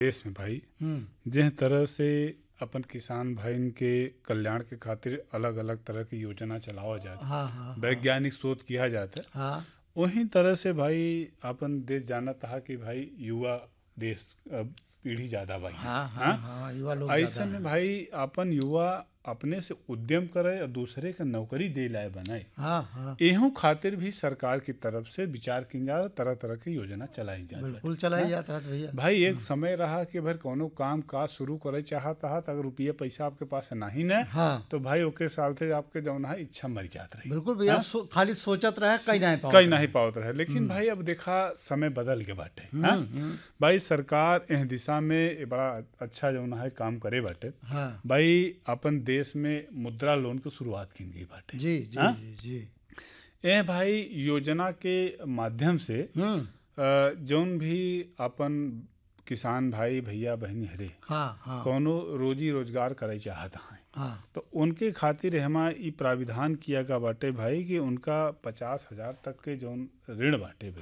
देश में भाई हम्म जिस तरह से अपन किसान भाईन के कल्याण के खातिर अलग अलग तरह की योजना चलावा जाता हाँ हाँ वैज्ञानिक शोध किया जाता हाँ वही तरह से भाई अपन देश जाना था कि भाई युवा देश अब पीढ़ी ज्यादा भाई हाँ हाँ हाँ युवा लोग ऐसे ज्यादा में भाई अपन युवा अपने से उद्यम करे और दूसरे के नौकरी दे लाए बनाए हाँ हाँ एहू खातिर भी सरकार की तरफ से विचार की जा तरह तरह की योजना चलाई जाती बिल्कुल चलाई जाता है भैया भाई एक समय रहा कि भाई कोनो काम काज शुरू करे चाहत हा अगर रुपया पैसा आपके पास नहीं न हाँ तो भाई ओके साल से आपके जौन है इच्छा मर जात रही बिल्कुल भैया सो, खाली सोचत रहे कहीं नहीं पाओ कहीं नहीं पावत रहे लेकिन भाई अब देखा समय बदल के बाटे हाँ? भाई सरकार इस दिशा में ए बड़ा अच्छा जौन है काम करे बाटे हाँ भाई अपन देश में मुद्रा लोन की शुरुआत की गई बाटे जी जी हाँ? जी जी ए भाई योजना के माध्यम से हम्म अ, जौन भी अपन किसान भाई भैया बहनी हरे हाँ हाँ कौनो रोजी रोजगार करे चाहत हैं हाँ तो उनके खातिर हमा ई प्राविधान किया गया बाटे भाई कि उनका पचास हजार तक के जौन ऋण बाटे भाई